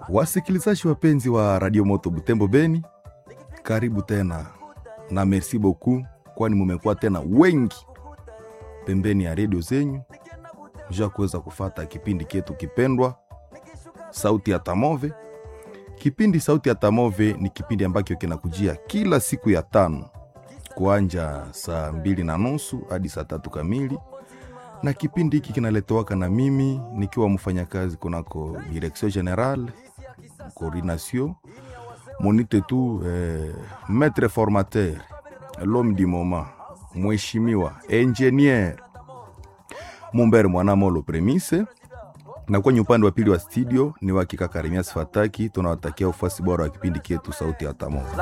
Wasikilizaji wapenzi wa Radio Moto Butembo Beni, karibu tena na merci beaucoup, kwani mumekuwa tena wengi pembeni ya redio zenyu ja kuweza kufata kipindi ketu kipendwa Sauti ya Tamove. Kipindi Sauti ya Tamove ni kipindi ambacho kinakujia kila siku ya tano kuanja saa mbili na nusu hadi saa tatu kamili, na kipindi hiki kinaletowaka na mimi nikiwa mfanyakazi kunako Direction General Coordination monite tu eh, maître formateur l'homme du moment mheshimiwa engineer Mumbere Mwanamolo Premise, na kwenye upande wa pili wa studio ni wakika Karimias Fataki. Tunawatakia ufuasi bora wa kipindi kietu Sauti ya Tamoja.